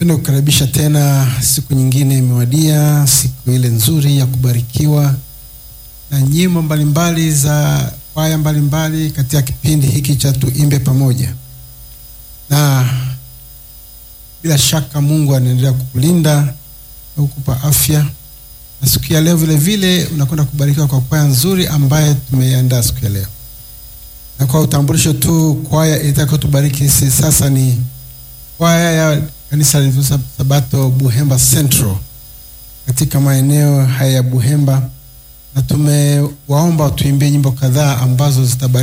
Napenda kukaribisha tena, siku nyingine imewadia, siku ile nzuri ya kubarikiwa na nyimbo mbalimbali za kwaya mbalimbali katika kipindi hiki cha Tuimbe Pamoja, na bila shaka Mungu anaendelea kukulinda na kukupa afya, na siku ya leo vile vile unakwenda kubarikiwa kwa kwaya nzuri ambaye tumeiandaa siku ya leo. Na kwa utambulisho tu, kwaya itakayotubariki sisi sasa ni kwaya ya kanisa la Sabato Buhemba Central katika maeneo haya ya Buhemba, na tumewaomba tuimbie nyimbo kadhaa ambazo zitabariki